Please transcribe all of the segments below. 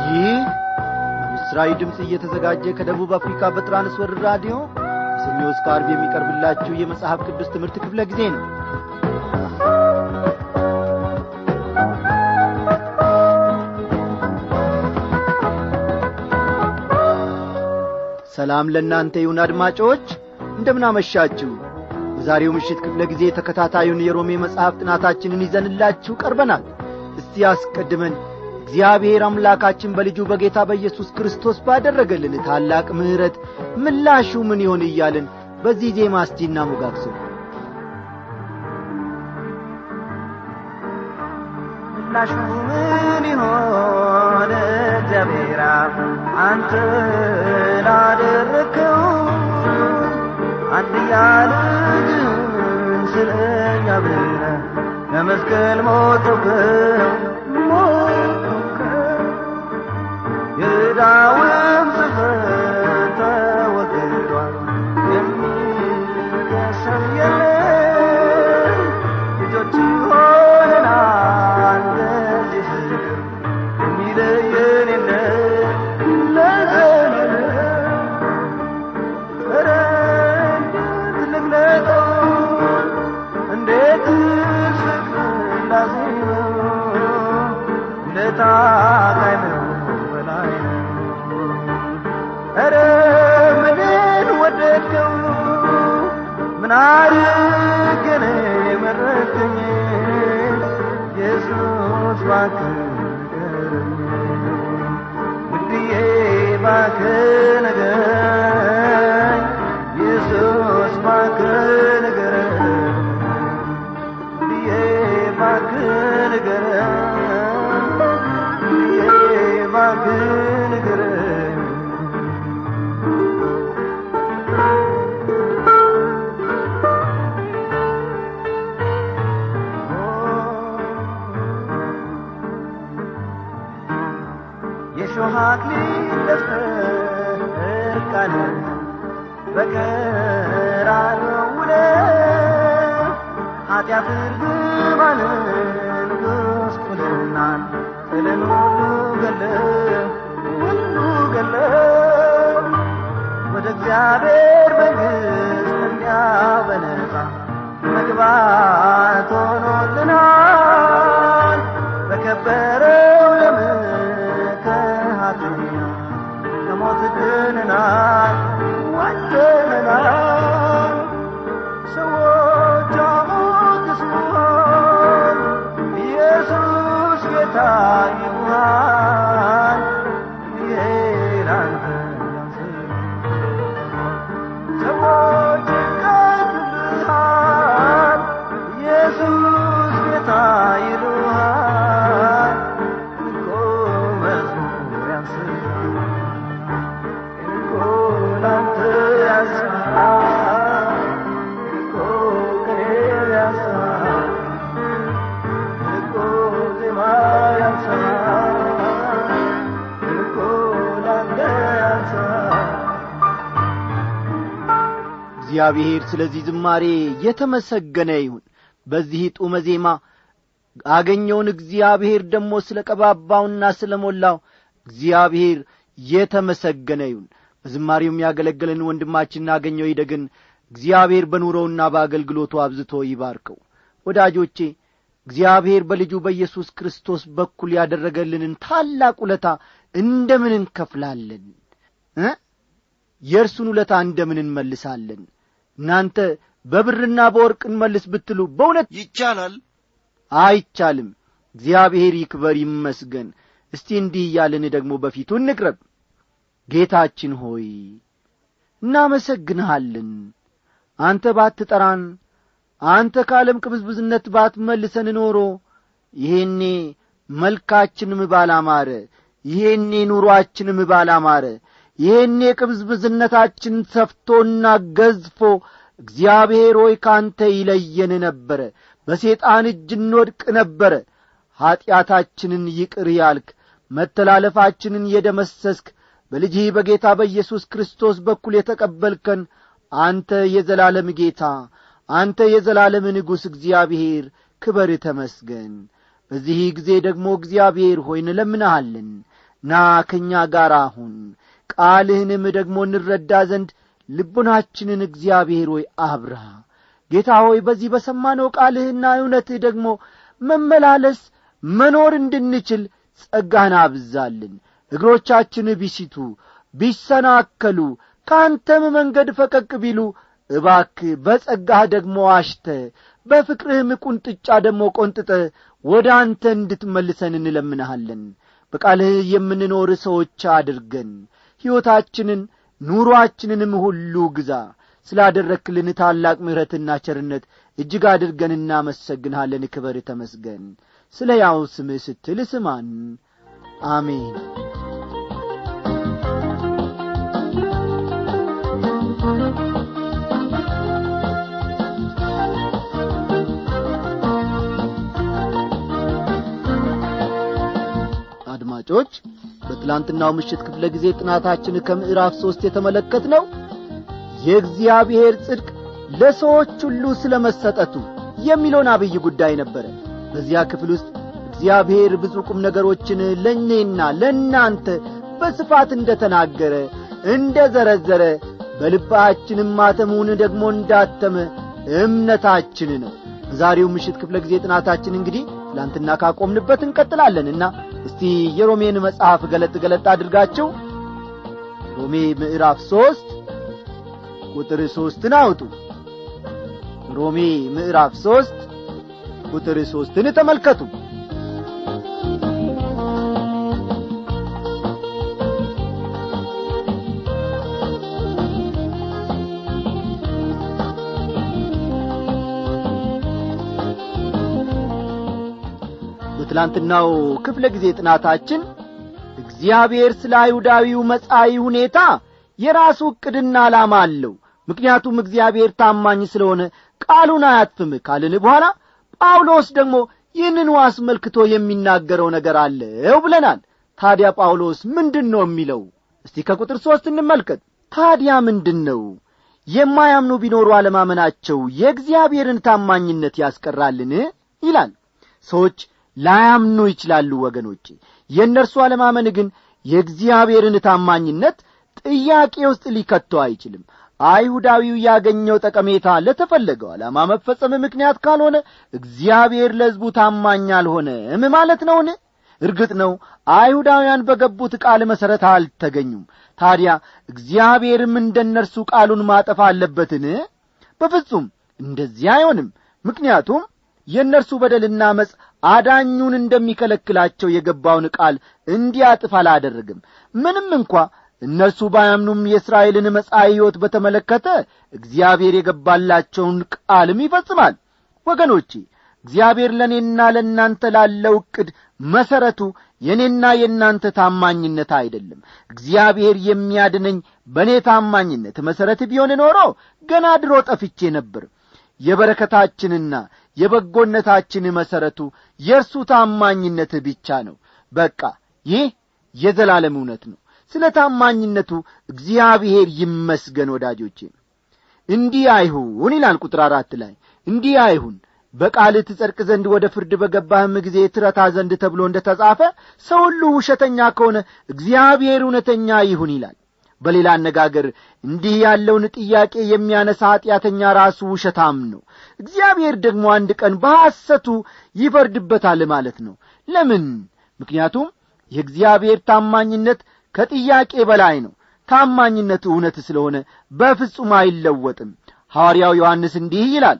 ይህ ምስራዊ ድምፅ እየተዘጋጀ ከደቡብ አፍሪካ በትራንስወርልድ ራዲዮ ከሰኞ እስከ ዓርብ የሚቀርብላችሁ የመጽሐፍ ቅዱስ ትምህርት ክፍለ ጊዜ ነው ሰላም ለእናንተ ይሁን አድማጮች እንደምናመሻችሁ በዛሬው ምሽት ክፍለ ጊዜ ተከታታዩን የሮሜ መጽሐፍ ጥናታችንን ይዘንላችሁ ቀርበናል እስቲ አስቀድመን እግዚአብሔር አምላካችን በልጁ በጌታ በኢየሱስ ክርስቶስ ባደረገልን ታላቅ ምሕረት ምላሹ ምን ይሆን እያልን በዚህ ዜማ እስቲ እናሞጋግሰው ምላሹ ምን ይሆን እግዚአብሔር አንተ ላደረግከው አንድያ ልጅህን ስለ እኛ ብለህ ለመስቀል ሞተብህ ሞተብህ የዕዳውን ጽሕፈት ተወግዷል የሚከሰው የለም ልጆች ሆነናል ለዚህ ፍቅር የሚለየን የለም ለዘላለም ኧረ እንዴት ልግለጠው እንዴት ፍቅር ላዜመው ለታቃይ ነው በላይ ነው ኧረ ምንን ወደድከው ምን አድርጌ ነው የመረጥከኝ ኢየሱስ እባክህ ንገረኝ ውድዬ እባክህ ንገረኝ ኢየሱስ እባክህ ንገረኝ ውድዬ እባክህ ንገረኝ ውድዬ እባክህ ንገረኝ የሾህ አክሊል ደፍተህ እርቃንህን በቀራንዮ ውለህ ኃጢአት እርግማንን ጉስቁልናን ጥልን ሁሉ ገለህ ሁሉ ገለህ ወደ እግዚአብሔር መንግሥት እንዲያው በነጻ መግባት ሆኖልናል በከበረው ደምህ ከኃጢያ ከሞት ድነናል ወጥተናል ሰዎች አሞግሱሃል ኢየሱስ ጌታ ይሉሃል ይሄ ላንተ ያንስህ ሰዎች ይቀኙልሃል ኢየሱስ ጌታ ይሉሃል እኮ መዝሙር ያንስሃል እኮ ላንተ ያንስሃል እኮ ቅኔ ያንስሃል እኮ ዜማ ያንስሃል እኮ ላንተ ያንስሃል እግዚአብሔር ስለዚህ ዝማሬ የተመሰገነ ይሁን በዚህ ጡመ ዜማ አገኘውን እግዚአብሔር ደግሞ ስለ ቀባባውና ስለ ሞላው እግዚአብሔር የተመሰገነ ይሁን በዝማሬው የሚያገለግለን ወንድማችን አገኘው ይደግን እግዚአብሔር በኑሮውና በአገልግሎቱ አብዝቶ ይባርከው ወዳጆቼ እግዚአብሔር በልጁ በኢየሱስ ክርስቶስ በኩል ያደረገልንን ታላቅ ውለታ እንደምን እንከፍላለን እ የእርሱን ውለታ እንደምን እንመልሳለን እናንተ በብርና በወርቅ እንመልስ ብትሉ በእውነት ይቻላል አይቻልም እግዚአብሔር ይክበር ይመስገን እስቲ እንዲህ እያልን ደግሞ በፊቱ እንቅረብ ጌታችን ሆይ እናመሰግንሃለን አንተ ባትጠራን አንተ ከዓለም ቅብዝብዝነት ባትመልሰን ኖሮ ይሄኔ መልካችንም ባላማረ ይሄኔ ኑሮአችንም ባላማረ ይሄኔ ቅብዝብዝነታችን ሰፍቶና ገዝፎ እግዚአብሔር ሆይ ካንተ ይለየን ነበረ በሴጣን እጅ እንወድቅ ነበረ ኀጢአታችንን ይቅር ያልክ መተላለፋችንን የደመሰስክ በልጅህ በጌታ በኢየሱስ ክርስቶስ በኩል የተቀበልከን አንተ የዘላለም ጌታ አንተ የዘላለም ንጉሥ እግዚአብሔር ክበር ተመስገን በዚህ ጊዜ ደግሞ እግዚአብሔር ሆይ እንለምንሃለን ና ከእኛ ጋር አሁን ቃልህንም ደግሞ እንረዳ ዘንድ ልቡናችንን እግዚአብሔር ሆይ አብራ ጌታ ሆይ በዚህ በሰማነው ቃልህና እውነትህ ደግሞ መመላለስ መኖር እንድንችል ጸጋህን አብዛልን እግሮቻችን ቢሲቱ ቢሰናከሉ ከአንተም መንገድ ፈቀቅ ቢሉ እባክ በጸጋህ ደግሞ አሽተ በፍቅርህም ቁንጥጫ ደግሞ ቈንጥጠ ወደ አንተ እንድትመልሰን እንለምንሃለን በቃልህ የምንኖር ሰዎች አድርገን ሕይወታችንን ኑሮአችንንም ሁሉ ግዛ ስላደረክልን ታላቅ ምሕረትና ቸርነት እጅግ አድርገን እናመሰግንሃለን ክበር ተመስገን ስለ ያው ስምህ ስትል ስማን አሜን አድማጮች በትላንትናው ምሽት ክፍለ ጊዜ ጥናታችን ከምዕራፍ ሦስት የተመለከት ነው የእግዚአብሔር ጽድቅ ለሰዎች ሁሉ ስለ መሰጠቱ የሚለውን አብይ ጉዳይ ነበረ በዚያ ክፍል ውስጥ እግዚአብሔር ብዙ ቁም ነገሮችን ለእኔና ለእናንተ በስፋት እንደ ተናገረ እንደ ዘረዘረ በልባችንም ማተሙን ደግሞ እንዳተመ እምነታችን ነው በዛሬው ምሽት ክፍለ ጊዜ ጥናታችን እንግዲህ ትላንትና ካቆምንበት እንቀጥላለንና እስቲ የሮሜን መጽሐፍ ገለጥ ገለጥ አድርጋችሁ ሮሜ ምዕራፍ ሦስት ቁጥር ሦስትን አውጡ ሮሜ ምዕራፍ ሦስት ቁጥር ሦስትን ተመልከቱ በትላንትናው ክፍለ ጊዜ ጥናታችን እግዚአብሔር ስለ አይሁዳዊው መጻኢ ሁኔታ የራሱ ዕቅድና ዓላማ አለው ምክንያቱም እግዚአብሔር ታማኝ ስለሆነ ቃሉን አያጥፍም ካልን በኋላ ጳውሎስ ደግሞ ይህንኑ አስመልክቶ የሚናገረው ነገር አለው ብለናል ታዲያ ጳውሎስ ምንድን ነው የሚለው እስቲ ከቁጥር ሦስት እንመልከት ታዲያ ምንድን ነው የማያምኑ ቢኖሩ አለማመናቸው የእግዚአብሔርን ታማኝነት ያስቀራልን ይላል ሰዎች ላያምኑ ይችላሉ ወገኖቼ የእነርሱ አለማመን ግን የእግዚአብሔርን ታማኝነት ጥያቄ ውስጥ ሊከተው አይችልም አይሁዳዊው ያገኘው ጠቀሜታ ለተፈለገው ዓላማ መፈጸም ምክንያት ካልሆነ እግዚአብሔር ለሕዝቡ ታማኝ አልሆነም ማለት ነውን እርግጥ ነው አይሁዳውያን በገቡት ቃል መሠረት አልተገኙም ታዲያ እግዚአብሔርም እንደ እነርሱ ቃሉን ማጠፍ አለበትን በፍጹም እንደዚህ አይሆንም ምክንያቱም የእነርሱ በደልና መጽ አዳኙን እንደሚከለክላቸው የገባውን ቃል እንዲያጥፍ አላደረግም ምንም እንኳ እነርሱ ባያምኑም የእስራኤልን መጻኢ ሕይወት በተመለከተ እግዚአብሔር የገባላቸውን ቃልም ይፈጽማል ወገኖቼ እግዚአብሔር ለእኔና ለእናንተ ላለው ዕቅድ መሠረቱ የእኔና የእናንተ ታማኝነት አይደለም እግዚአብሔር የሚያድነኝ በእኔ ታማኝነት መሠረት ቢሆን ኖሮ ገና ድሮ ጠፍቼ ነበር የበረከታችንና የበጎነታችን መሠረቱ የእርሱ ታማኝነት ብቻ ነው በቃ ይህ የዘላለም እውነት ነው ስለ ታማኝነቱ እግዚአብሔር ይመስገን ወዳጆቼ እንዲህ አይሁን ይላል ቁጥር አራት ላይ እንዲህ አይሁን በቃልህ ትጸድቅ ዘንድ ወደ ፍርድ በገባህም ጊዜ ትረታ ዘንድ ተብሎ እንደ ተጻፈ ሰው ሁሉ ውሸተኛ ከሆነ እግዚአብሔር እውነተኛ ይሁን ይላል በሌላ አነጋገር እንዲህ ያለውን ጥያቄ የሚያነሳ ኀጢአተኛ ራሱ ውሸታም ነው እግዚአብሔር ደግሞ አንድ ቀን በሐሰቱ ይፈርድበታል ማለት ነው ለምን ምክንያቱም የእግዚአብሔር ታማኝነት ከጥያቄ በላይ ነው ታማኝነቱ እውነት ስለሆነ በፍጹም አይለወጥም ሐዋርያው ዮሐንስ እንዲህ ይላል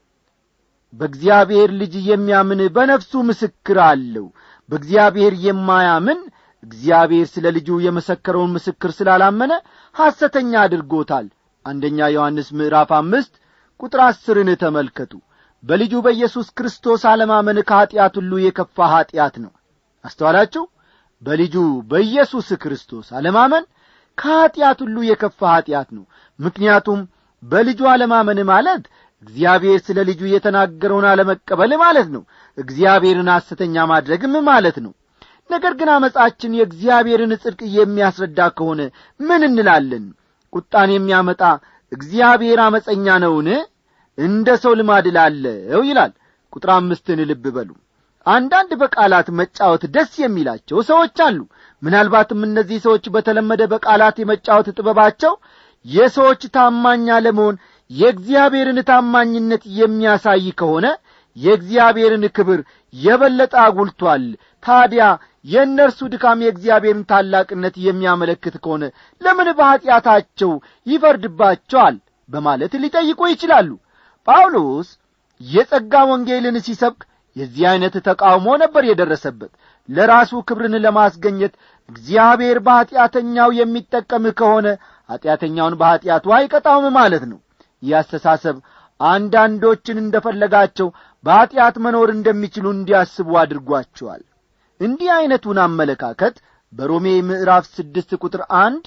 በእግዚአብሔር ልጅ የሚያምን በነፍሱ ምስክር አለው በእግዚአብሔር የማያምን እግዚአብሔር ስለ ልጁ የመሰከረውን ምስክር ስላላመነ ሐሰተኛ አድርጎታል አንደኛ ዮሐንስ ምዕራፍ አምስት ቁጥር አስርን ተመልከቱ በልጁ በኢየሱስ ክርስቶስ አለማመን ከኀጢአት ሁሉ የከፋ ኀጢአት ነው አስተዋላችሁ በልጁ በኢየሱስ ክርስቶስ አለማመን ከኀጢአት ሁሉ የከፋ ኀጢአት ነው ምክንያቱም በልጁ አለማመን ማለት እግዚአብሔር ስለ ልጁ የተናገረውን አለመቀበል ማለት ነው እግዚአብሔርን ሐሰተኛ ማድረግም ማለት ነው ነገር ግን አመፃችን የእግዚአብሔርን ጽድቅ የሚያስረዳ ከሆነ ምን እንላለን ቁጣን የሚያመጣ እግዚአብሔር አመፀኛ ነውን እንደ ሰው ልማድ ላለው ይላል ቁጥር አምስትን ልብ በሉ አንዳንድ በቃላት መጫወት ደስ የሚላቸው ሰዎች አሉ ምናልባትም እነዚህ ሰዎች በተለመደ በቃላት የመጫወት ጥበባቸው የሰዎች ታማኝ አለመሆን የእግዚአብሔርን ታማኝነት የሚያሳይ ከሆነ የእግዚአብሔርን ክብር የበለጠ አጉልቷል ታዲያ የእነርሱ ድካም የእግዚአብሔርን ታላቅነት የሚያመለክት ከሆነ ለምን በኀጢአታቸው ይፈርድባቸዋል በማለት ሊጠይቁ ይችላሉ ጳውሎስ የጸጋ ወንጌልን ሲሰብክ የዚህ ዐይነት ተቃውሞ ነበር የደረሰበት ለራሱ ክብርን ለማስገኘት እግዚአብሔር በኀጢአተኛው የሚጠቀም ከሆነ ኀጢአተኛውን በኀጢአቱ አይቀጣውም ማለት ነው ይህ አስተሳሰብ አንዳንዶችን እንደ ፈለጋቸው በኀጢአት መኖር እንደሚችሉ እንዲያስቡ አድርጓቸዋል እንዲህ ዐይነቱን አመለካከት በሮሜ ምዕራፍ ስድስት ቁጥር አንድ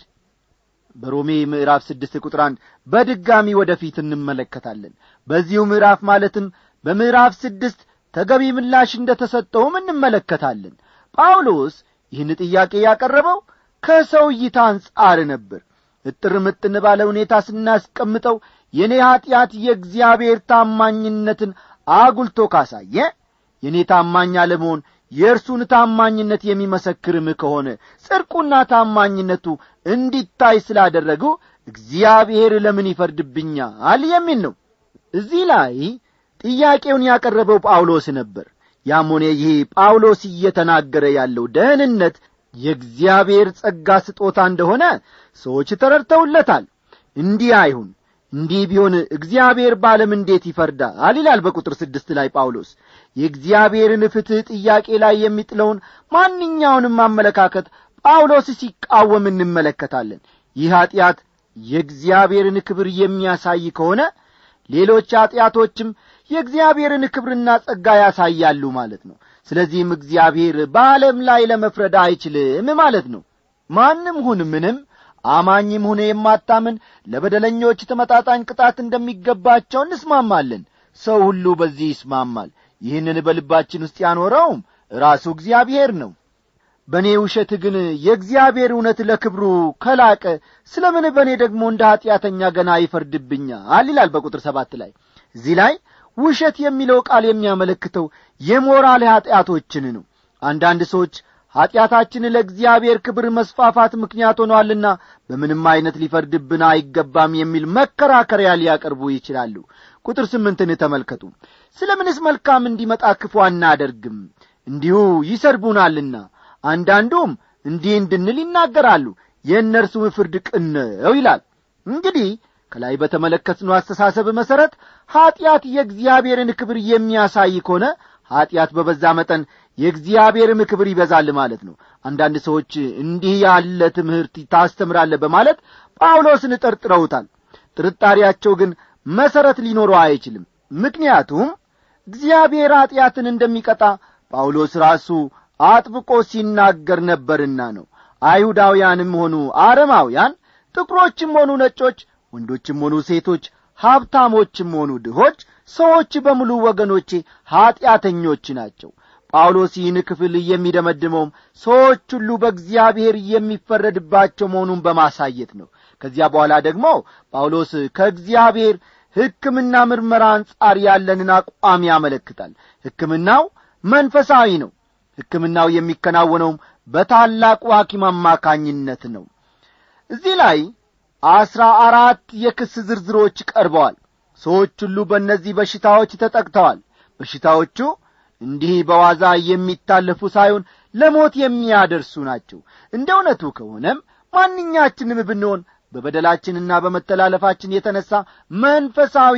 በሮሜ ምዕራፍ ስድስት ቁጥር አንድ በድጋሚ ወደፊት እንመለከታለን በዚሁ ምዕራፍ ማለትም በምዕራፍ ስድስት ተገቢ ምላሽ እንደ ተሰጠውም እንመለከታለን ጳውሎስ ይህን ጥያቄ ያቀረበው ከሰው እይታ አንጻር ነበር እጥር ምጥን ባለ ሁኔታ ስናስቀምጠው የእኔ ኀጢአት የእግዚአብሔር ታማኝነትን አጉልቶ ካሳየ የእኔ ታማኝ አለመሆን የእርሱን ታማኝነት የሚመሰክርም ከሆነ ጽድቁና ታማኝነቱ እንዲታይ ስላደረጉ እግዚአብሔር ለምን ይፈርድብኛል የሚል ነው እዚህ ላይ ጥያቄውን ያቀረበው ጳውሎስ ነበር ያም ሆነ ይህ ጳውሎስ እየተናገረ ያለው ደህንነት የእግዚአብሔር ጸጋ ስጦታ እንደሆነ ሰዎች ተረድተውለታል እንዲህ አይሁን እንዲህ ቢሆን እግዚአብሔር በዓለም እንዴት ይፈርዳል ይላል በቁጥር ስድስት ላይ ጳውሎስ የእግዚአብሔርን ፍትሕ ጥያቄ ላይ የሚጥለውን ማንኛውንም አመለካከት ጳውሎስ ሲቃወም እንመለከታለን ይህ ኀጢአት የእግዚአብሔርን ክብር የሚያሳይ ከሆነ ሌሎች ኀጢአቶችም የእግዚአብሔርን ክብርና ጸጋ ያሳያሉ ማለት ነው ስለዚህም እግዚአብሔር በዓለም ላይ ለመፍረድ አይችልም ማለት ነው ማንም ሁን ምንም አማኝም ሁነ የማታምን ለበደለኞች ተመጣጣኝ ቅጣት እንደሚገባቸው እንስማማለን ሰው ሁሉ በዚህ ይስማማል ይህንን በልባችን ውስጥ ያኖረውም ራሱ እግዚአብሔር ነው በእኔ ውሸት ግን የእግዚአብሔር እውነት ለክብሩ ከላቀ ስለ ምን በእኔ ደግሞ እንደ ኀጢአተኛ ገና ይፈርድብኛል ይላል በቁጥር ሰባት ላይ እዚህ ላይ ውሸት የሚለው ቃል የሚያመለክተው የሞራል ኀጢአቶችን ነው አንዳንድ ሰዎች ኀጢአታችን ለእግዚአብሔር ክብር መስፋፋት ምክንያት ሆኗልና በምንም ዐይነት ሊፈርድብን አይገባም የሚል መከራከሪያ ሊያቀርቡ ይችላሉ ቁጥር ስምንትን ተመልከቱ ስለ ምንስ መልካም እንዲመጣ ክፉ አናደርግም እንዲሁ ይሰድቡናልና አንዳንዱም እንዲህ እንድንል ይናገራሉ የእነርሱም ፍርድ ቅን ነው ይላል እንግዲህ ከላይ በተመለከትነው አስተሳሰብ መሠረት ኀጢአት የእግዚአብሔርን ክብር የሚያሳይ ከሆነ ኀጢአት በበዛ መጠን የእግዚአብሔርም ክብር ይበዛል ማለት ነው አንዳንድ ሰዎች እንዲህ ያለ ትምህርት ታስተምራለ በማለት ጳውሎስን ጠርጥረውታል ጥርጣሬያቸው ግን መሠረት ሊኖረው አይችልም ምክንያቱም እግዚአብሔር ኀጢአትን እንደሚቀጣ ጳውሎስ ራሱ አጥብቆ ሲናገር ነበርና ነው አይሁዳውያንም ሆኑ አረማውያን ጥቁሮችም ሆኑ ነጮች ወንዶችም ሆኑ ሴቶች ሀብታሞችም ሆኑ ድሆች ሰዎች በሙሉ ወገኖቼ ኀጢአተኞች ናቸው ጳውሎስ ይህን ክፍል የሚደመድመውም ሰዎች ሁሉ በእግዚአብሔር የሚፈረድባቸው መሆኑን በማሳየት ነው ከዚያ በኋላ ደግሞ ጳውሎስ ከእግዚአብሔር ሕክምና ምርመራ አንጻር ያለንን አቋም ያመለክታል ሕክምናው መንፈሳዊ ነው ሕክምናው የሚከናወነውም በታላቁ ሐኪም አማካኝነት ነው እዚህ ላይ አስራ አራት የክስ ዝርዝሮች ቀርበዋል ሰዎች ሁሉ በእነዚህ በሽታዎች ተጠቅተዋል በሽታዎቹ እንዲህ በዋዛ የሚታለፉ ሳይሆን ለሞት የሚያደርሱ ናቸው እንደ እውነቱ ከሆነም ማንኛችንም ብንሆን በበደላችንና በመተላለፋችን የተነሣ መንፈሳዊ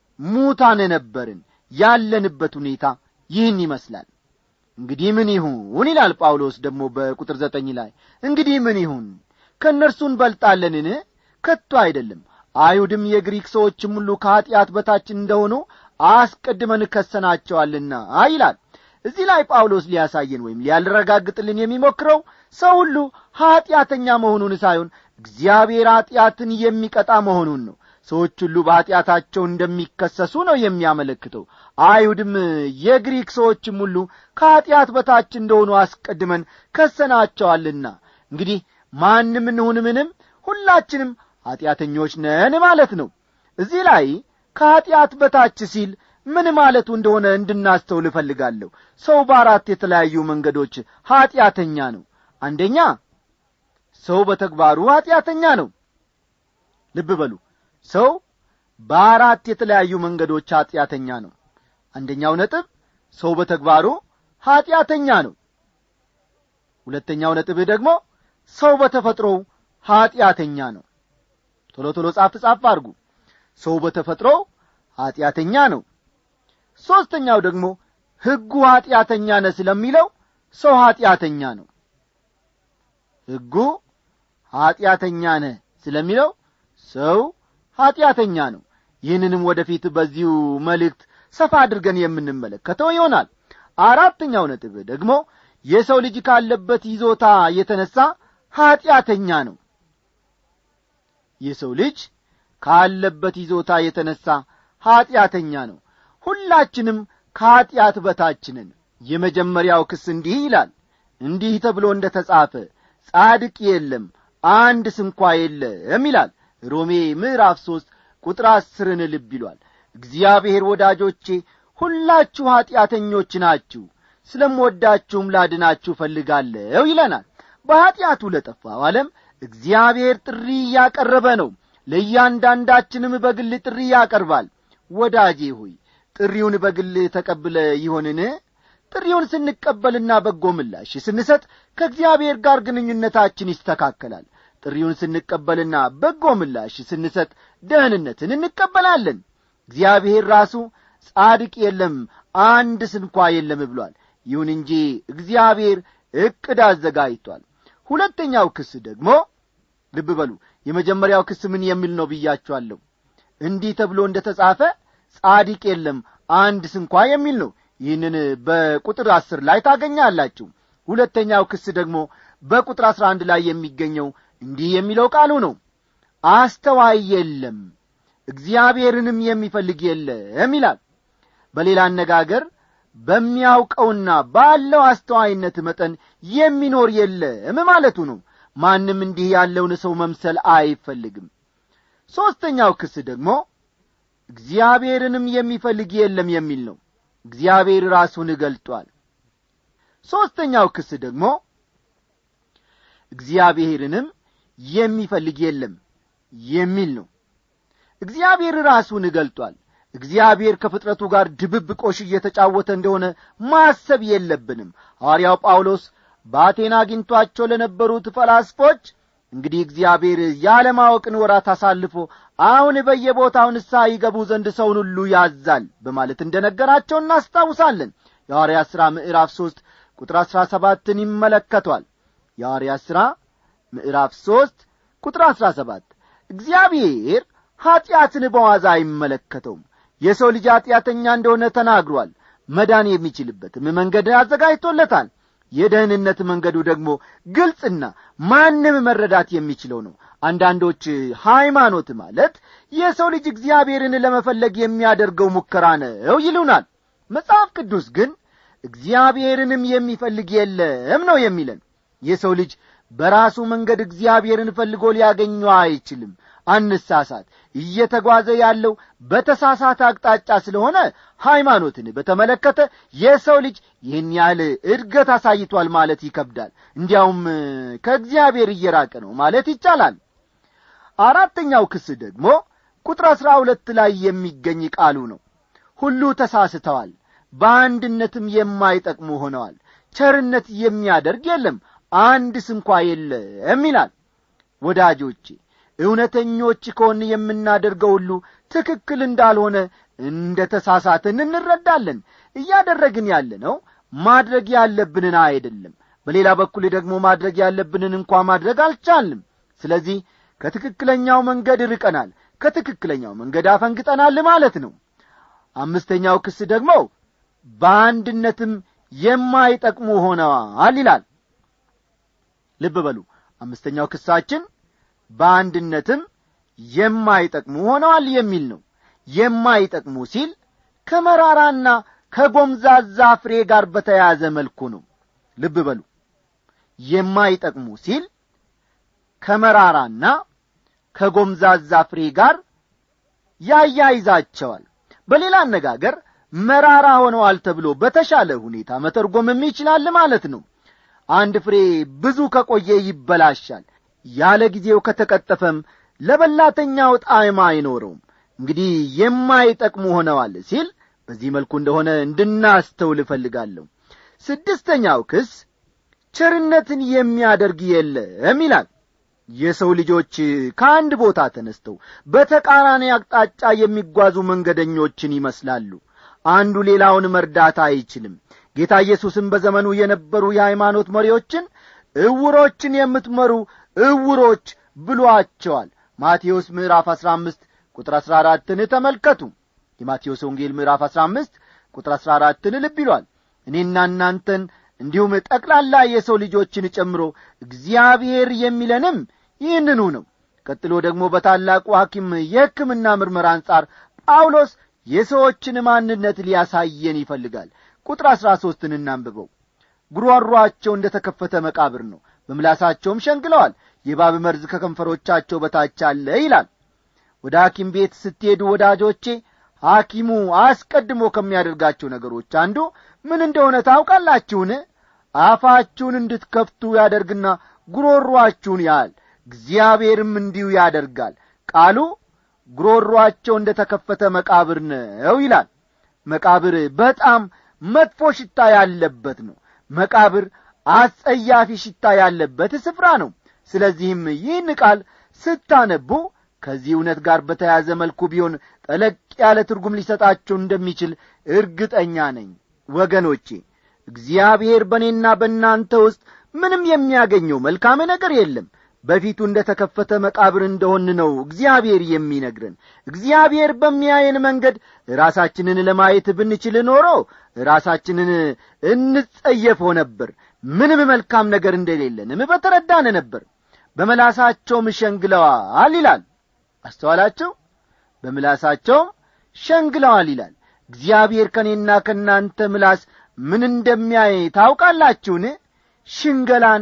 ሙታን ነበርን ያለንበት ሁኔታ ይህን ይመስላል እንግዲህ ምን ይሁን ይላል ጳውሎስ ደግሞ በቁጥር ዘጠኝ ላይ እንግዲህ ምን ይሁን ከእነርሱ እንበልጣለንን ከቶ አይደለም አይሁድም የግሪክ ሰዎችም ሁሉ ከኀጢአት በታችን እንደሆኑ አስቀድመን ከሰናቸዋልና ይላል እዚህ ላይ ጳውሎስ ሊያሳየን ወይም ሊያልረጋግጥልን የሚሞክረው ሰው ሁሉ ኀጢአተኛ መሆኑን ሳይሆን እግዚአብሔር ኀጢአትን የሚቀጣ መሆኑን ነው ሰዎች ሁሉ በኀጢአታቸው እንደሚከሰሱ ነው የሚያመለክተው አይሁድም የግሪክ ሰዎችም ሁሉ ከኀጢአት በታች እንደሆኑ አስቀድመን ከሰናቸዋልና እንግዲህ ማንም እንሁን ምንም ሁላችንም ኀጢአተኞች ነን ማለት ነው እዚህ ላይ ከኀጢአት በታች ሲል ምን ማለቱ እንደሆነ እንድናስተውል እፈልጋለሁ ሰው በአራት የተለያዩ መንገዶች ኀጢአተኛ ነው አንደኛ ሰው በተግባሩ ኀጢአተኛ ነው ልብ በሉ ሰው በአራት የተለያዩ መንገዶች ኀጢአተኛ ነው አንደኛው ነጥብ ሰው በተግባሩ ኀጢአተኛ ነው ሁለተኛው ነጥብህ ደግሞ ሰው በተፈጥሮው ኀጢአተኛ ነው ቶሎ ቶሎ ጻፍ ጻፍ አድርጉ ሰው በተፈጥሮው ኀጢአተኛ ነው ሦስተኛው ደግሞ ሕጉ ኀጢአተኛ ነ ስለሚለው ሰው ኀጢአተኛ ነው ሕጉ ኀጢአተኛ ነ ስለሚለው ሰው ኀጢአተኛ ነው ይህንንም ወደፊት በዚሁ መልእክት ሰፋ አድርገን የምንመለከተው ይሆናል አራተኛው ነጥብ ደግሞ የሰው ልጅ ካለበት ይዞታ የተነሣ ኀጢአተኛ ነው የሰው ልጅ ካለበት ይዞታ የተነሣ ኀጢአተኛ ነው ሁላችንም ከኀጢአት በታችንን የመጀመሪያው ክስ እንዲህ ይላል እንዲህ ተብሎ እንደ ተጻፈ ጻድቅ የለም አንድ ስንኳ የለም ይላል ሮሜ ምዕራፍ ሦስት ቁጥር አስርን ልብ ይሏል እግዚአብሔር ወዳጆቼ ሁላችሁ ኀጢአተኞች ናችሁ ስለምወዳችሁም ላድናችሁ ፈልጋለሁ ይለናል በኀጢአቱ ለጠፋው ዓለም እግዚአብሔር ጥሪ እያቀረበ ነው ለእያንዳንዳችንም በግል ጥሪ ያቀርባል ወዳጄ ሆይ ጥሪውን በግል ተቀብለ ይሆንን ጥሪውን ስንቀበልና በጎ ምላሽ ስንሰጥ ከእግዚአብሔር ጋር ግንኙነታችን ይስተካከላል ጥሪውን ስንቀበልና በጎ ምላሽ ስንሰጥ ደህንነትን እንቀበላለን እግዚአብሔር ራሱ ጻድቅ የለም አንድ ስንኳ የለም ብሏል ይሁን እንጂ እግዚአብሔር ዕቅድ አዘጋጅቷል ሁለተኛው ክስ ደግሞ ልብ በሉ የመጀመሪያው ክስ ምን የሚል ነው ብያችኋለሁ እንዲህ ተብሎ እንደ ተጻፈ ጻድቅ የለም አንድ ስንኳ የሚል ነው ይህንን በቁጥር አስር ላይ ታገኛላችሁ ሁለተኛው ክስ ደግሞ በቁጥር አስራ አንድ ላይ የሚገኘው እንዲህ የሚለው ቃሉ ነው አስተዋይ የለም እግዚአብሔርንም የሚፈልግ የለም ይላል በሌላ አነጋገር በሚያውቀውና ባለው አስተዋይነት መጠን የሚኖር የለም ማለቱ ነው ማንም እንዲህ ያለውን ሰው መምሰል አይፈልግም ሦስተኛው ክስ ደግሞ እግዚአብሔርንም የሚፈልግ የለም የሚል ነው እግዚአብሔር ራሱን ገልጧል ሦስተኛው ክስ ደግሞ እግዚአብሔርንም የሚፈልግ የለም የሚል ነው እግዚአብሔር ራሱን ገልጧል እግዚአብሔር ከፍጥረቱ ጋር ድብብቆሽ እየተጫወተ እንደሆነ ማሰብ የለብንም ሐዋርያው ጳውሎስ በአቴና አግኝቷቸው ለነበሩት ፈላስፎች እንግዲህ እግዚአብሔር ያለማወቅን ወራት አሳልፎ አሁን በየቦታው ንስሐ ይገቡ ዘንድ ሰውን ሁሉ ያዛል በማለት እንደ ነገራቸው እናስታውሳለን የሐዋርያ ሥራ ምዕራፍ ሦስት ቁጥር አሥራ ሰባትን ይመለከቷል የሐዋርያ ሥራ ምዕራፍ ሦስት ቁጥር አሥራ ሰባት እግዚአብሔር ኀጢአትን በዋዛ አይመለከተውም የሰው ልጅ ኀጢአተኛ እንደሆነ ተናግሯል መዳን የሚችልበትም መንገድ አዘጋጅቶለታል የደህንነት መንገዱ ደግሞ ግልጽና ማንም መረዳት የሚችለው ነው አንዳንዶች ሃይማኖት ማለት የሰው ልጅ እግዚአብሔርን ለመፈለግ የሚያደርገው ሙከራ ነው ይሉናል መጽሐፍ ቅዱስ ግን እግዚአብሔርንም የሚፈልግ የለም ነው የሚለን የሰው ልጅ በራሱ መንገድ እግዚአብሔርን ፈልጎ ሊያገኘው አይችልም አንሳሳት እየተጓዘ ያለው በተሳሳተ አቅጣጫ ስለሆነ ሃይማኖትን በተመለከተ የሰው ልጅ ይህን ያህል እድገት አሳይቷል ማለት ይከብዳል እንዲያውም ከእግዚአብሔር እየራቀ ነው ማለት ይቻላል አራተኛው ክስ ደግሞ ቁጥር አሥራ ሁለት ላይ የሚገኝ ቃሉ ነው ሁሉ ተሳስተዋል በአንድነትም የማይጠቅሙ ሆነዋል ቸርነት የሚያደርግ የለም አንድ ስንኳ የለም ይላል ወዳጆቼ እውነተኞች ከሆን የምናደርገው ሁሉ ትክክል እንዳልሆነ እንደ ተሳሳትን እንረዳለን እያደረግን ያለነው ማድረግ ያለብንን አይደለም በሌላ በኩል ደግሞ ማድረግ ያለብንን እንኳ ማድረግ አልቻልንም ስለዚህ ከትክክለኛው መንገድ ርቀናል ከትክክለኛው መንገድ አፈንግጠናል ማለት ነው አምስተኛው ክስ ደግሞ በአንድነትም የማይጠቅሙ ሆነዋል ይላል ልብ በሉ አምስተኛው ክሳችን በአንድነትም የማይጠቅሙ ሆነዋል የሚል ነው የማይጠቅሙ ሲል ከመራራና ከጎምዛዛ ፍሬ ጋር በተያያዘ መልኩ ነው ልብ በሉ የማይጠቅሙ ሲል ከመራራና ከጎምዛዛ ፍሬ ጋር ያያይዛቸዋል በሌላ አነጋገር መራራ ሆነዋል ተብሎ በተሻለ ሁኔታ መተርጎምም ይችላል ማለት ነው አንድ ፍሬ ብዙ ከቆየ ይበላሻል ያለ ጊዜው ከተቀጠፈም ለበላተኛው ጣዕም አይኖረውም እንግዲህ የማይጠቅሙ ሆነዋል ሲል በዚህ መልኩ እንደሆነ እንድናስተውል እፈልጋለሁ ስድስተኛው ክስ ቸርነትን የሚያደርግ የለም ይላል የሰው ልጆች ከአንድ ቦታ ተነስተው በተቃራኒ አቅጣጫ የሚጓዙ መንገደኞችን ይመስላሉ አንዱ ሌላውን መርዳት አይችልም ጌታ ኢየሱስም በዘመኑ የነበሩ የሃይማኖት መሪዎችን እውሮችን የምትመሩ እውሮች ብሏቸዋል ማቴዎስ ምዕራፍ አሥራ አምስት ቁጥር አሥራ አራትን ተመልከቱ የማቴዎስ ወንጌል ምዕራፍ አሥራ አምስት ቁጥር አሥራ አራትን ልብ ይሏል እኔና እናንተን እንዲሁም ጠቅላላ የሰው ልጆችን ጨምሮ እግዚአብሔር የሚለንም ይህንኑ ነው ቀጥሎ ደግሞ በታላቁ ሐኪም የሕክምና ምርመራ አንጻር ጳውሎስ የሰዎችን ማንነት ሊያሳየን ይፈልጋል ቁጥር አሥራ ሦስትን እናንብበው ጉሮሯቸው እንደ ተከፈተ መቃብር ነው በምላሳቸውም ሸንግለዋል የባብ መርዝ ከከንፈሮቻቸው በታች አለ ይላል ወደ ሐኪም ቤት ስትሄዱ ወዳጆቼ ሐኪሙ አስቀድሞ ከሚያደርጋቸው ነገሮች አንዱ ምን እንደሆነ ታውቃላችሁን አፋችሁን እንድትከፍቱ ያደርግና ጉሮሯችሁን ያህል እግዚአብሔርም እንዲሁ ያደርጋል ቃሉ ጉሮሯቸው እንደ ተከፈተ መቃብር ነው ይላል መቃብር በጣም መጥፎ ሽታ ያለበት ነው መቃብር አስጸያፊ ሽታ ያለበት ስፍራ ነው ስለዚህም ይህን ቃል ስታነቡ ከዚህ እውነት ጋር በተያዘ መልኩ ቢሆን ጠለቅ ያለ ትርጉም ሊሰጣቸው እንደሚችል እርግጠኛ ነኝ ወገኖቼ እግዚአብሔር በእኔና በእናንተ ውስጥ ምንም የሚያገኘው መልካም ነገር የለም በፊቱ እንደ ተከፈተ መቃብር እንደሆን ነው እግዚአብሔር የሚነግረን እግዚአብሔር በሚያየን መንገድ ራሳችንን ለማየት ብንችል ኖሮ ራሳችንን እንጸየፈው ነበር ምንም መልካም ነገር እንደሌለንም በተረዳን ነበር በመላሳቸውም ሸንግለዋል ይላል አስተዋላቸው በምላሳቸውም ሸንግለዋል ይላል እግዚአብሔር ከእኔና ከእናንተ ምላስ ምን እንደሚያይ ታውቃላችሁን ሽንገላን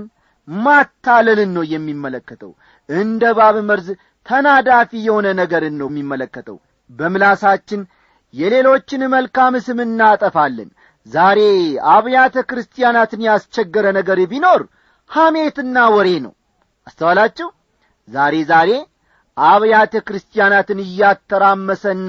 ማታለልን ነው የሚመለከተው እንደ ባብ መርዝ ተናዳፊ የሆነ ነገርን ነው የሚመለከተው በምላሳችን የሌሎችን መልካም ስም እናጠፋለን ዛሬ አብያተ ክርስቲያናትን ያስቸገረ ነገር ቢኖር ሐሜትና ወሬ ነው አስተዋላችሁ ዛሬ ዛሬ አብያተ ክርስቲያናትን እያተራመሰና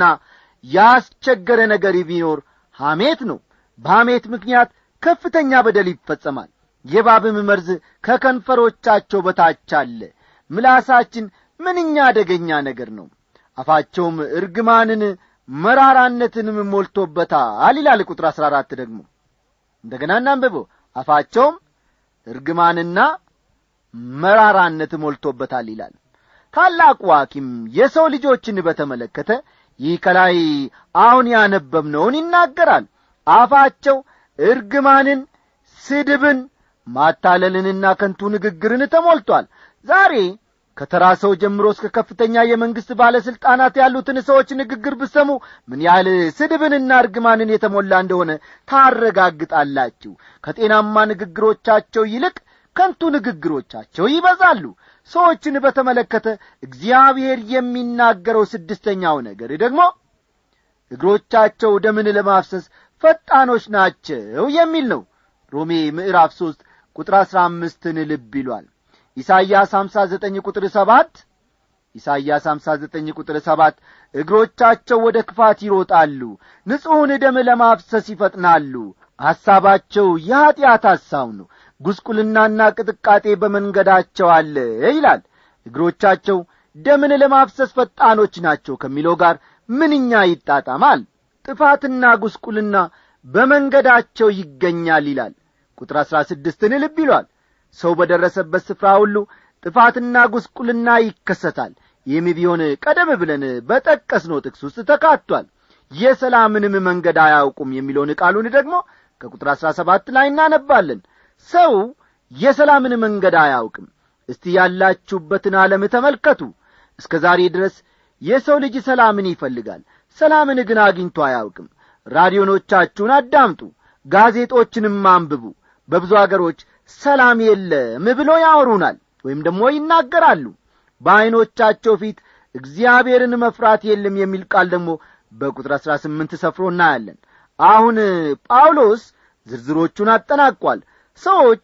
ያስቸገረ ነገር ቢኖር ሐሜት ነው በሐሜት ምክንያት ከፍተኛ በደል ይፈጸማል የባብም መርዝ ከከንፈሮቻቸው በታች አለ ምላሳችን ምንኛ አደገኛ ነገር ነው አፋቸውም እርግማንን መራራነትንም ሞልቶበታል ይላል ቁጥር አሥራ አራት ደግሞ እንደገና እናንብበው አፋቸውም እርግማንና መራራነት ሞልቶበታል ይላል ታላቁ ሐኪም የሰው ልጆችን በተመለከተ ይህ ከላይ አሁን ያነበብነውን ይናገራል አፋቸው እርግማንን ስድብን ማታለልንና ከንቱ ንግግርን ተሞልቷል ዛሬ ከተራ ሰው ጀምሮ እስከ ከፍተኛ የመንግሥት ባለሥልጣናት ያሉትን ሰዎች ንግግር ብሰሙ ምን ያህል ስድብንና እርግማንን የተሞላ እንደሆነ ታረጋግጣላችሁ ከጤናማ ንግግሮቻቸው ይልቅ ከንቱ ንግግሮቻቸው ይበዛሉ ሰዎችን በተመለከተ እግዚአብሔር የሚናገረው ስድስተኛው ነገር ደግሞ እግሮቻቸው ደምን ለማፍሰስ ፈጣኖች ናቸው የሚል ነው ሮሜ ምዕራፍ ሦስት ቁጥር አሥራ አምስትን ልብ ይሏል ኢሳይያስ ሀምሳ ዘጠኝ ቁጥር ሰባት ኢሳይያስ ሀምሳ ዘጠኝ ቁጥር ሰባት እግሮቻቸው ወደ ክፋት ይሮጣሉ ንጹሕን ደም ለማፍሰስ ይፈጥናሉ ሐሳባቸው የኀጢአት ሐሳብ ነው ጉስቁልናና ቅጥቃጤ በመንገዳቸው አለ ይላል እግሮቻቸው ደምን ለማፍሰስ ፈጣኖች ናቸው ከሚለው ጋር ምንኛ ይጣጣማል ጥፋትና ጉስቁልና በመንገዳቸው ይገኛል ይላል ቁጥር አሥራ ስድስትን ልብ ይሏል ሰው በደረሰበት ስፍራ ሁሉ ጥፋትና ጉስቁልና ይከሰታል ይህም ቢሆን ቀደም ብለን በጠቀስነው ጥቅስ ውስጥ ተካቷል የሰላምንም መንገድ አያውቁም የሚለውን ቃሉን ደግሞ ከቁጥር አሥራ ሰባት ላይ እናነባለን ሰው የሰላምን መንገድ አያውቅም እስቲ ያላችሁበትን ዓለም ተመልከቱ እስከ ዛሬ ድረስ የሰው ልጅ ሰላምን ይፈልጋል ሰላምን ግን አግኝቶ አያውቅም ራዲዮኖቻችሁን አዳምጡ ጋዜጦችንም አንብቡ በብዙ አገሮች ሰላም የለም ብሎ ያወሩናል ወይም ደግሞ ይናገራሉ በዐይኖቻቸው ፊት እግዚአብሔርን መፍራት የለም የሚል ቃል ደግሞ በቁጥር አሥራ ስምንት ሰፍሮ እናያለን አሁን ጳውሎስ ዝርዝሮቹን አጠናቋል ሰዎች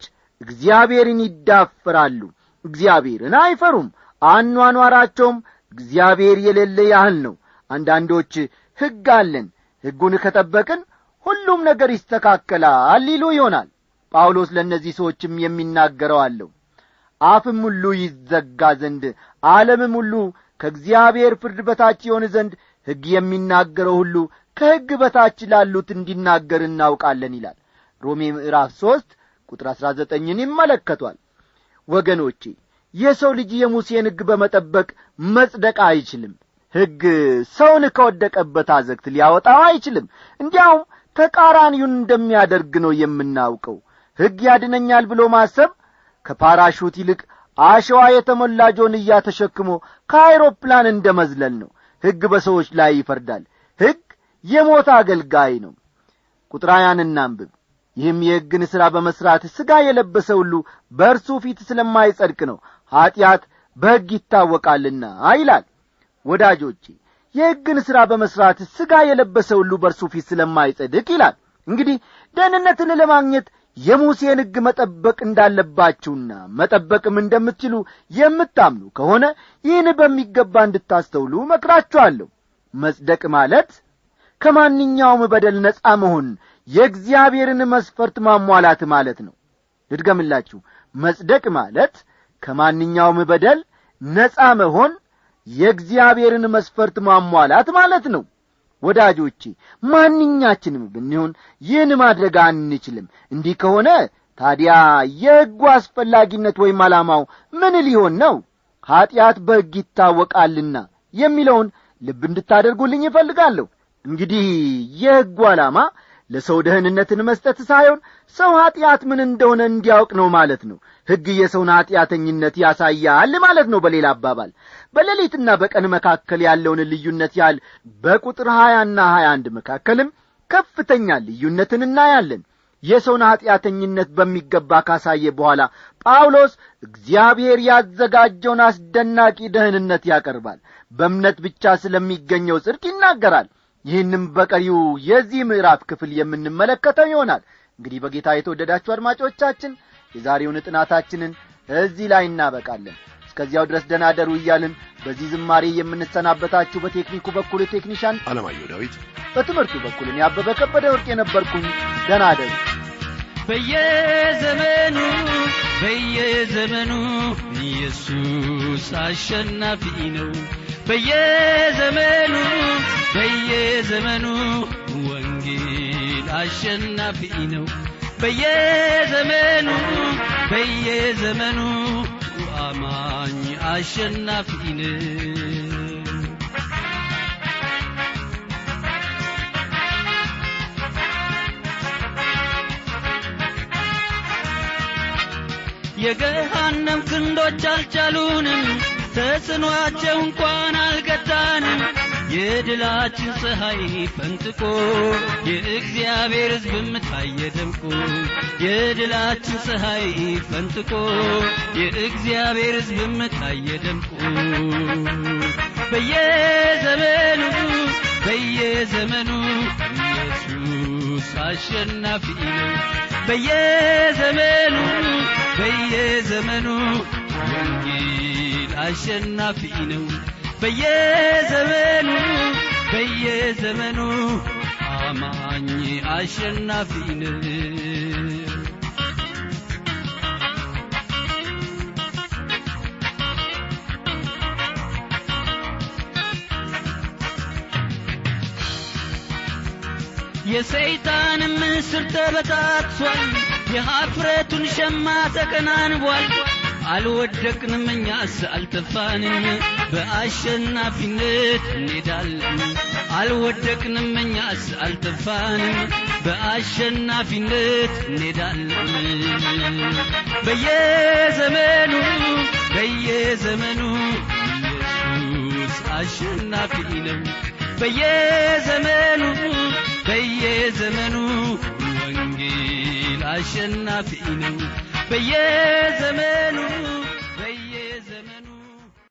እግዚአብሔርን ይዳፈራሉ እግዚአብሔርን አይፈሩም አኗኗራቸውም እግዚአብሔር የሌለ ያህል ነው አንዳንዶች ሕግ አለን ሕጉን ከጠበቅን ሁሉም ነገር ይስተካከላል ሊሉ ይሆናል ጳውሎስ ለእነዚህ ሰዎችም የሚናገረው አለው አፍም ሁሉ ይዘጋ ዘንድ ዓለምም ሁሉ ከእግዚአብሔር ፍርድ በታች ይሆን ዘንድ ሕግ የሚናገረው ሁሉ ከሕግ በታች ላሉት እንዲናገር እናውቃለን ይላል ሮሜ ምዕራፍ ሦስት ቁጥር አሥራ ዘጠኝን ይመለከቷል ወገኖቼ የሰው ልጅ የሙሴን ሕግ በመጠበቅ መጽደቅ አይችልም ሕግ ሰውን ከወደቀበት አዘግት ሊያወጣው አይችልም እንዲያውም ተቃራኒውን እንደሚያደርግ ነው የምናውቀው ሕግ ያድነኛል ብሎ ማሰብ ከፓራሹት ይልቅ አሸዋ የተሞላ ጆንያ ተሸክሞ ከአይሮፕላን እንደ መዝለል ነው ሕግ በሰዎች ላይ ይፈርዳል ሕግ የሞት አገልጋይ ነው ቁጥር ሀያን እናንብብ ይህም የሕግን ሥራ በመሥራት ሥጋ የለበሰ ሁሉ በእርሱ ፊት ስለማይጸድቅ ነው ኀጢአት በሕግ ይታወቃልና ይላል ወዳጆቼ የሕግን ሥራ በመሥራት ሥጋ የለበሰ ሁሉ በእርሱ ፊት ስለማይጸድቅ ይላል እንግዲህ ደህንነትን ለማግኘት የሙሴን ሕግ መጠበቅ እንዳለባችሁና መጠበቅም እንደምትችሉ የምታምኑ ከሆነ ይህን በሚገባ እንድታስተውሉ መክራችኋለሁ መጽደቅ ማለት ከማንኛውም በደል ነጻ መሆን የእግዚአብሔርን መስፈርት ማሟላት ማለት ነው ልድገምላችሁ መጽደቅ ማለት ከማንኛውም በደል ነጻ መሆን የእግዚአብሔርን መስፈርት ማሟላት ማለት ነው ወዳጆቼ ማንኛችንም ብንሆን ይህን ማድረግ አንችልም እንዲህ ከሆነ ታዲያ የሕጉ አስፈላጊነት ወይም ዓላማው ምን ሊሆን ነው ኀጢአት በሕግ ይታወቃልና የሚለውን ልብ እንድታደርጉልኝ ይፈልጋለሁ እንግዲህ የሕጉ ዓላማ ለሰው ደህንነትን መስጠት ሳይሆን ሰው ኀጢአት ምን እንደሆነ እንዲያውቅ ነው ማለት ነው ሕግ የሰውን ኀጢአተኝነት ያሳያል ማለት ነው በሌላ አባባል በሌሊትና በቀን መካከል ያለውን ልዩነት ያህል በቁጥር ሀያና ሀያ አንድ መካከልም ከፍተኛ ልዩነትን እናያለን የሰውን ኀጢአተኝነት በሚገባ ካሳየ በኋላ ጳውሎስ እግዚአብሔር ያዘጋጀውን አስደናቂ ደህንነት ያቀርባል በእምነት ብቻ ስለሚገኘው ጽድቅ ይናገራል ይህንም በቀሪው የዚህ ምዕራፍ ክፍል የምንመለከተው ይሆናል እንግዲህ በጌታ የተወደዳችሁ አድማጮቻችን የዛሬውን ጥናታችንን እዚህ ላይ እናበቃለን እስከዚያው ድረስ ደናደሩ እያልን በዚህ ዝማሬ የምንሰናበታችሁ በቴክኒኩ በኩል ቴክኒሻን አለማየሁ ዳዊት በትምህርቱ በኩል እኔ አበበ ከበደ ወርቅ የነበርኩኝ ደናደሩ በየዘመኑ በየዘመኑ ኢየሱስ አሸናፊ ነው በየዘመኑ በየዘመኑ ወንጌል አሸናፊ ነው በየዘመኑ በየዘመኑ አማኝ አሸናፊ ነው የገሃነም ክንዶች አልቻሉንም ተጽኗቸው እንኳን አልገታንም የድላችን ፀሐይ ፈንጥቆ የእግዚአብሔር ሕዝብም ታየ ደምቆ የድላችን ፀሐይ ፈንጥቆ የእግዚአብሔር ሕዝብም ታየ ደምቆ በየዘመኑ በየዘመኑ ኢየሱስ አሸናፊ ነው በየዘመኑ በየዘመኑ ወንጌል አሸናፊ ነው በየዘመኑ በየዘመኑ አማኝ አሸናፊ ነው የሰይጣንም ምስር ተበታትሷል የኀፍረቱን ሸማ ተከናንቧል አልወደቅንም እኛስ አልጠፋንም በአሸናፊነት እንሄዳለን አልወደቅንም እኛስ አልጠፋንም በአሸናፊነት እንሄዳለን በየዘመኑ በየዘመኑ ኢየሱስ አሸናፊ ነው በየዘመኑ በየዘመኑ ወንጌል አሸናፊ ነው በየዘመኑ